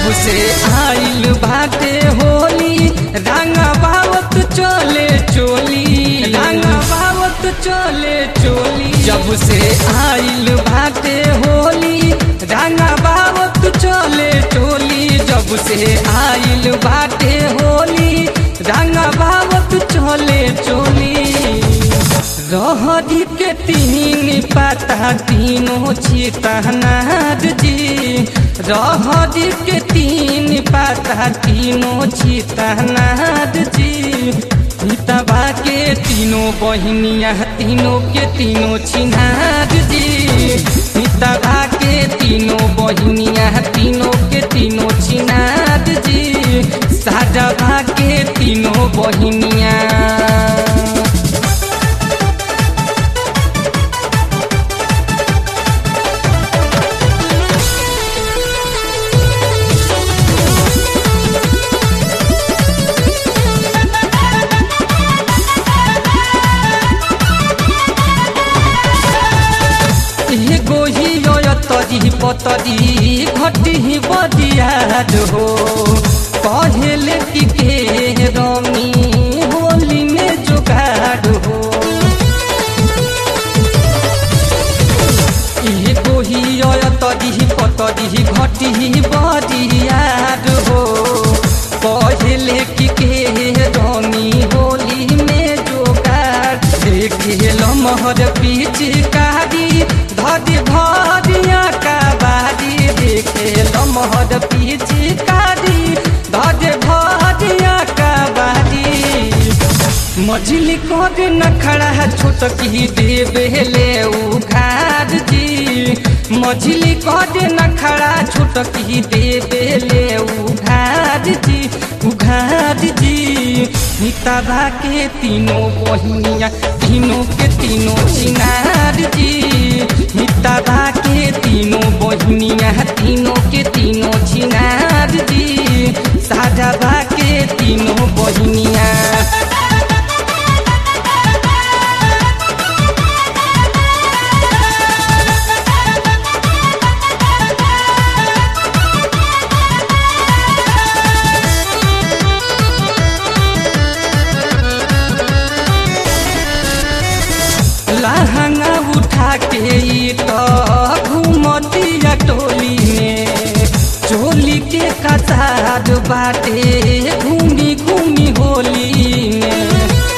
जब से आइल बाटे होली रंगा बावत चले चोली रंगा बावत चले चोली जब से आइल बाटे होली रंगा बावत चले चोली जब से आइल बाटे होली रंगा बावत चले चोली रहरी के तीन पाता तीनों चितनार जी रहरी के तीन पाता तीनों चितनार जी हितबा के तीनों बहनिया तीनों के तीनों छिनार जी हितबा के तीनों बहनिया तीनों के तीनों छिनार जी साजबा के तीनों बहनिया एगो ही तरी पतरी घटी बदियाद हो कहले कि के रमी होली में जुगाड़ हो एगो ही तरी पतरी घटी बदियाद हो कहले कि के रमी होली में जुगाड़ देखे लमहर पिचकारी धरी भरिया का बारी देखे लमहर पिचकारी धरे भरिया का बारी मझली कर नखड़ा छोटकी देवेले उघार जी मझली कर नखड़ा छोटकी देवेले उघार जी उघार जी हितबा के तीनों बहनिया तीनों के तीनों चिनार जी हितबा के तीनों बहनिया तीनों के तीनों चिनार जी साजबा के तीनों बहनिया लहंगा उठा के ई तो घूमतिया टोली में चोली के कतार बाटे घूमी घूमी होली में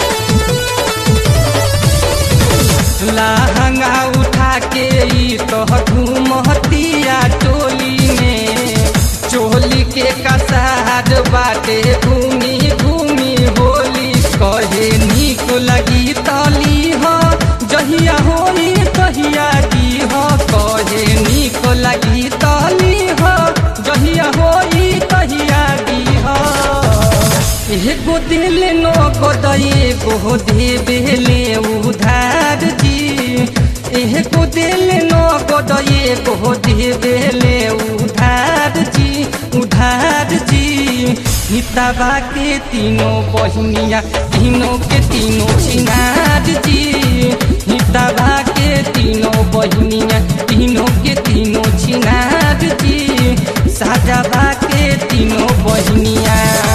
लहंगा उठा के ई तो घूमतिया टोली में चोली के कसार बाटे घूमी घूमी होली कहे निक लगी तली हो जहिया होई तहिया की हो कहे निक लगी तली हो जहिया होई तहिया की हो एगो दिल नो गोदई एगो देवेले उधार जी एगो दिल नो गोदई एगो देवेले उधार जी उधार जी हितबा के तीनों बहनिया तीनों के तीनों छिनार जी हितबा के तीनों बहनिया तीनों के तीनों छिनार जी साजबा के तीनों बहनिया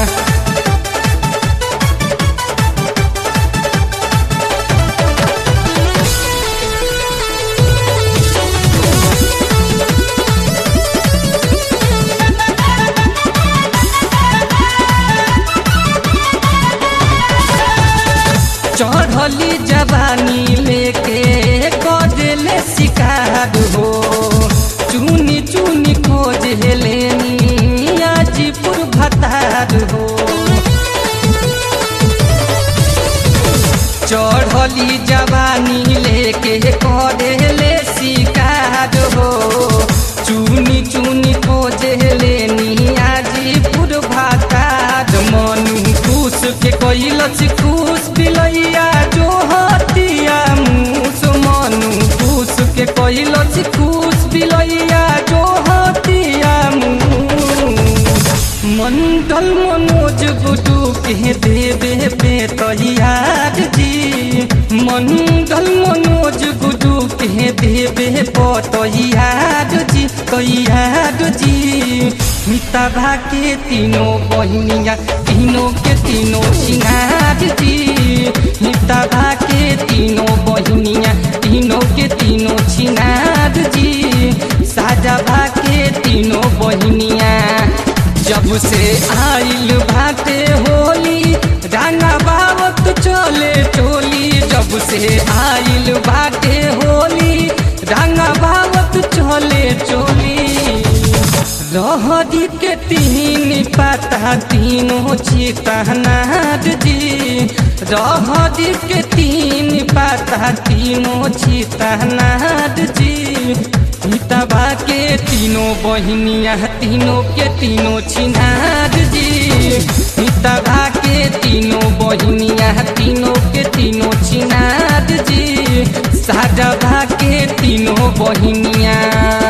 चढ़ली जवानी लेके कदले शिकार हो चुनी चुनी खोज हेलेनी आजीपुर भतार हो चढ़ली जवानी लेके कदले शिकार हो चुनी चुनी खोज हेलेनी आजीपुर भतार मनु खुश के कैलच खुश बिलैया जो हतिया मुस मनु खुश के कैलच खुश बिलैया जो हतिया मंडल मनोज गुडू के देवे पे तैयार जी मंडल मनोज गुडू के देवे पे तैयार जी तैयार जी मितभा के तीनों बहनिया तीनों के तीनों सिंगार जी मितभा के तीनों बहनिया तीनों के तीनों छिनार जी साजभा के तीनों बहनिया जब से आइल भाटे होली रंगा बावत चले चोली जब से आइल बाटे होली रंगा बावत चले चोली लहरी के तीन पता तीनों चितहनार जी रहरी के तीन पता तीनों चितहनार जी मितबा के तीनों बहनिया तीनों के तीनों छिनार जी मितबा के तीनों बहनिया तीनों के तीनों छिनार जी साजभा के तीनों बहनिया